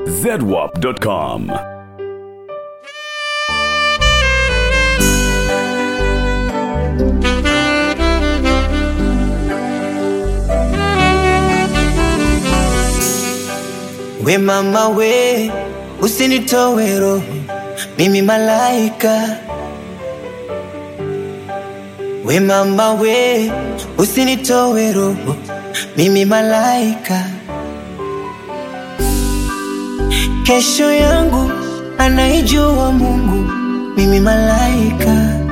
zedwap.com. We mama we, usinitowe roho, mimi malaika. We mama we, usinitowe roho, mimi malaika. Kesho yangu anaijua Mungu, mimi malaika.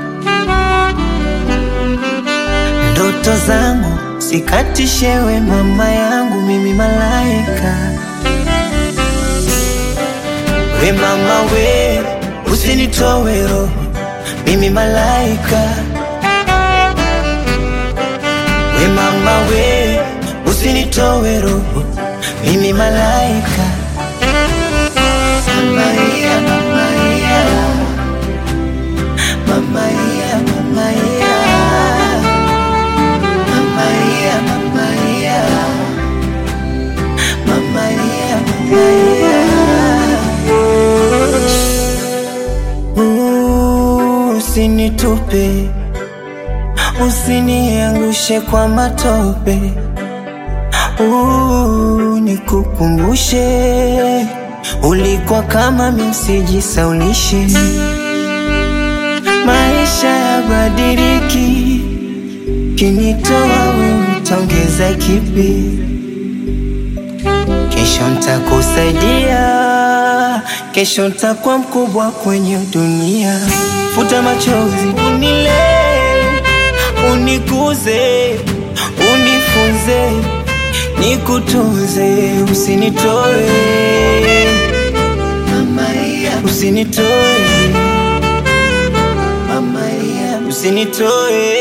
Ndoto zangu sikatishewe, mama yangu, mimi malaika. We mama we, usinitowe roho, mimi malaika. We mama we, usinitowe roho, mimi malaika. Mama yeah, mama yeah. Mama yeah, mama yeah. Mama yeah, mama yeah. Mama yeah, mama yeah. Ooh, Usinitupe, usiniangushe kwa matope. Ooh, nikukumbushe ulikuwa kama msijisaulishe. Maisha yabadiliki, kinitoa wewe utaongeza kipi? Kesho ntakusaidia, kesho ntakuwa mkubwa kwenye dunia. Futa machozi, unilee, unikuze, unifunze, nikutunze, usinitoe usinitoe usinitoe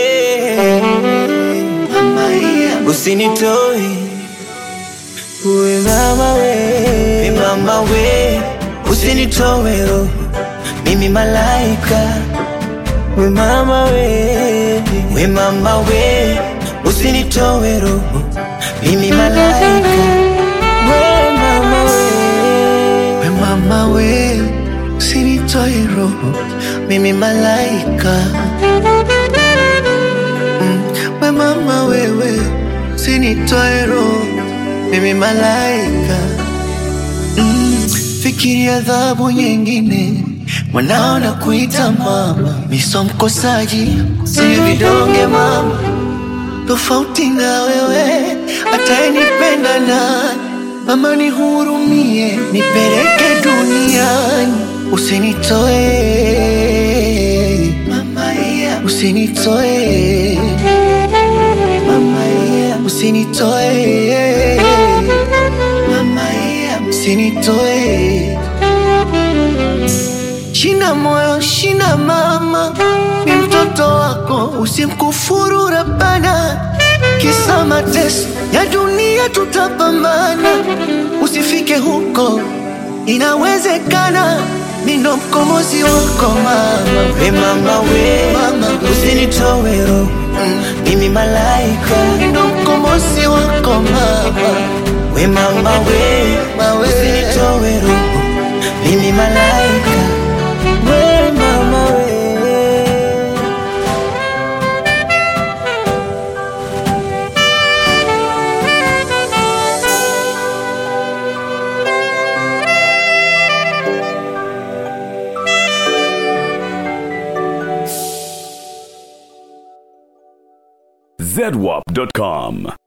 usinitoe we mama we we mama we usinitoe roho mimi malaika we mama we we mama we usinitoe roho mimi malaika we mama we We mama we, usinitoe roho, mimi malaika. Mm, We mama wewe, usinitoe roho, mimi malaika. Mm, Fikiria adhabu nyingine, mwanao na kuita mama, miso mkosaji, si vidonge mama, tofauti na wewe, atayenipenda nani? Mama nihurumie, nipeleke duniani, usinitoe mama, yeah. usinitoe mama, yeah. usinitoe mama, yeah. usinitoe Shina moyo, shina mama, ni mtoto wako, usimkufuru Rabbana. Kisa mateso ya dunia tutapambana, usifike huko, inawezekana. Mimi ndo mkombozi wako mama, we mama we Mama we. usinitoe roho mimi malaika mimi ndo mkombozi wako mama. we mama we Mama we. usinitoe roho mimi malaika we mama we zedwap.com.